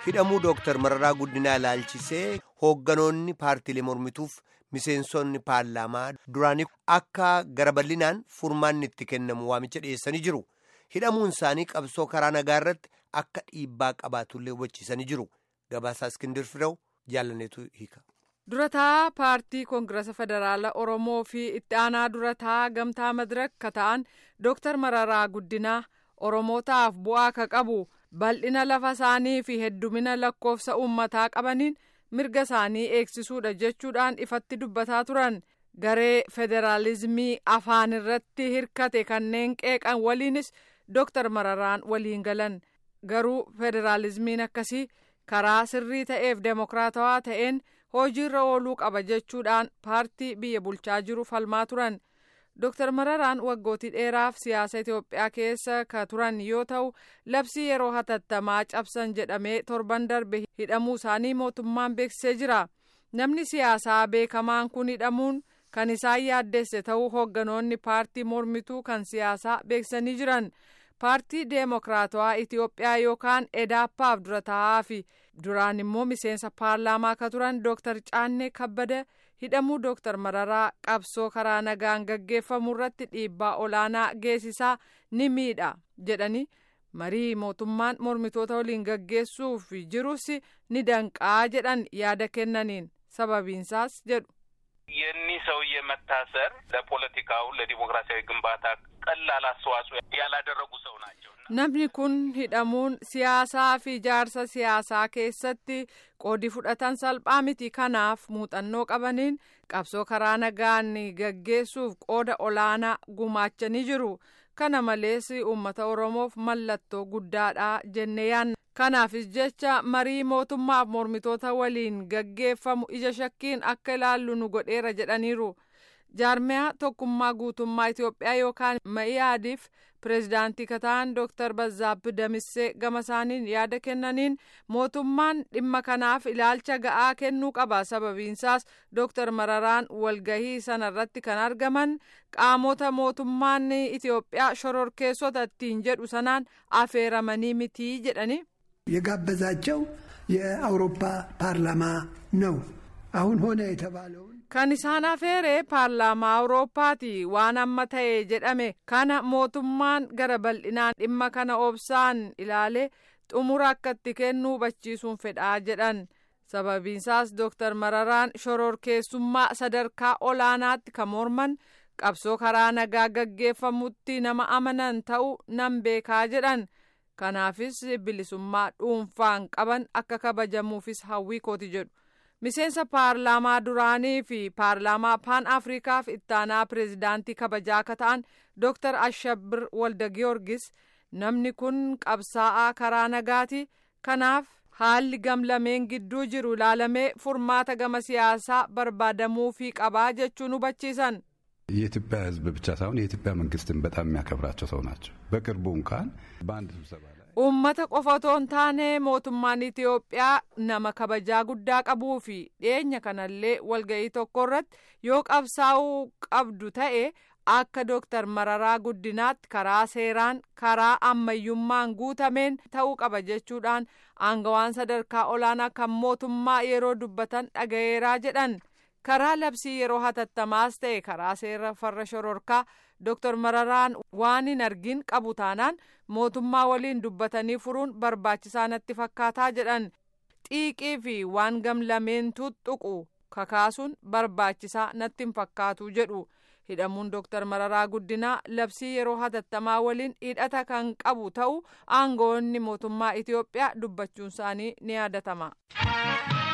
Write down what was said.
hidhamuu dooktar mararaa guddinaa ilaalchisee hoogganoonni paartiilee mormituuf miseensonni paarlaamaa duraanii akka gara bal'inaan furmaanni itti kennamu waamicha dhiyeessanii jiru hidhamuun isaanii qabsoo karaa nagaa irratti akka dhiibbaa qabaatullee hubachiisanii jiru gabaasaa iskindir fidaw jaallaneetu hiika. durataa paartii koongirasa federaala oromoo fi itti aanaa durataa gamtaa madirakka ta'an dooktar mararaa guddinaa oromootaaf bu'aa ka qabu bal'ina lafa isaanii fi heddumina lakkoofsa uummataa qabaniin mirga isaanii eegsisuudha jechuudhaan ifatti dubbataa turan garee federaalizimii afaan irratti hirkate kanneen qeeqan waliinis dooktar mararaan waliin galan garuu federaalizimiin akkasii karaa sirrii ta'eef deemokiraatawaa ta'een hojiirra ooluu qaba jechuudhaan paartii biyya bulchaa jiru falmaa turan dooktar mararaan waggootii dheeraaf siyaasa itiyoophiyaa keessa ka turan yoo ta'u labsii yeroo hatattamaa cabsan jedhamee torban darbe hidhamuu isaanii mootummaan beeksisee jira namni siyaasaa beekamaan kun hidhamuun kan isaan yaaddeesse ta'uu hoogganoonni paartii mormituu kan siyaasaa beeksisanii jiran paartii deemokiraatawaa itiyoophiyaa yookaan edaappaaf dura taa'aa fi duraan immoo miseensa paarlaamaa ka turan dooktar caannee kabbada hidhamuu dooktar mararaa qabsoo karaa nagaan gaggeeffamu irratti dhiibbaa olaanaa geessisaa ni miidha jedhanii marii mootummaan mormitoota waliin gaggeessuuf jirus ni danqaa jedhan yaada kennaniin sababiinsaas jedhu. የኒህ ሰውዬ መታሰር ለፖለቲካው ለዲሞክራሲያዊ ግንባታ ቀላል አስተዋጽኦ ያላደረጉ ሰው ናቸው። namni kun hidhamuun siyaasaa fi ijaarsa siyaasaa keessatti qoodi fudhatan salphaa miti kanaaf muuxannoo qabaniin qabsoo karaa nagaan gaggeessuuf qooda olaanaa gumaachanii jiru kana malees uummata oromoof mallattoo guddaadha jennee yaanna kanaafis jecha marii mootummaaf mormitoota waliin gaggeeffamu ija shakkiin akka ilaallu nu godheera jedhaniiru jaarmiyaa tokkummaa guutummaa itiyoophiyaa yookaan ma'iyaadiif pireezidaantii kataan dooktar bazaabbi damissee gama isaaniin yaada kennaniin mootummaan dhimma kanaaf ilaalcha ga'aa kennuu qaba sababiinsaas dooktar mararaan walgahii sanarratti kan argaman qaamota mootummaan itiyoophiyaa shororkeessota ittiin jedhu sanaan afeeramanii mitii jedhani. የጋበዛቸው የአውሮፓ ፓርላማ ነው። አሁን ሆነ የተባለውን kan isaan afeere paarlaamaa awurooppaati waan amma ta'e jedhame kana mootummaan gara bal'inaan dhimma kana obsaan ilaale xumura akka itti kennu hubachiisuun fedhaa jedhan sababiinsaas dooktar mararaan shororkeessummaa sadarkaa olaanaatti kan morman qabsoo karaa nagaa gaggeeffamutti nama amanan ta'u nan beekaa jedhan kanaafis bilisummaa dhuunfaan qaban akka kabajamuufis hawwii kooti jedhu. miseensa paarlaamaa duraanii fi paarlaamaa paan afrikaaf ittaanaa pireezidaantii kabajaa akka ta'an dooktar ashabir walda giyoorgis namni kun qabsaa'aa karaa nagaati kanaaf haalli gamlameen gidduu jiru ilaalamee furmaata gama siyaasaa barbaadamuufii qabaa jechuun hubachiisan. የኢትዮጵያ ሕዝብ ብቻ ሳይሆን የኢትዮጵያ መንግስትን በጣም የሚያከብራቸው ሰው ናቸው። በቅርቡ እንኳን በአንድ ስብሰባ ላይ uummata qofa otoo hin taane mootummaan itiyoophiyaa nama kabajaa guddaa qabuu fi dhiyeenya kanallee walga'ii tokko irratti yoo qabsaa'uu qabdu ta'e akka dooktar mararaa guddinaatti karaa seeraan karaa ammayyummaan guutameen ta'uu qaba jechuudhaan aangawaan sadarkaa olaanaa kan mootummaa yeroo dubbatan dhagayeeraa jedhan karaa labsii yeroo hatattamaas ta'e karaa seera farra shororkaa dooktar mararaan waan hin argin qabu taanaan mootummaa waliin dubbatanii furuun barbaachisaa natti fakkaataa jedhan xiiqii fi waan gamlameen tuttuqu kakaasuun barbaachisaa natti hin fakkaatu jedhu hidhamuun dooktar mararaa guddinaa labsii yeroo hatattamaa waliin hidhata kan qabu ta'u aangoonni mootummaa itiyoophiyaa dubbachuun isaanii ni yaadatama.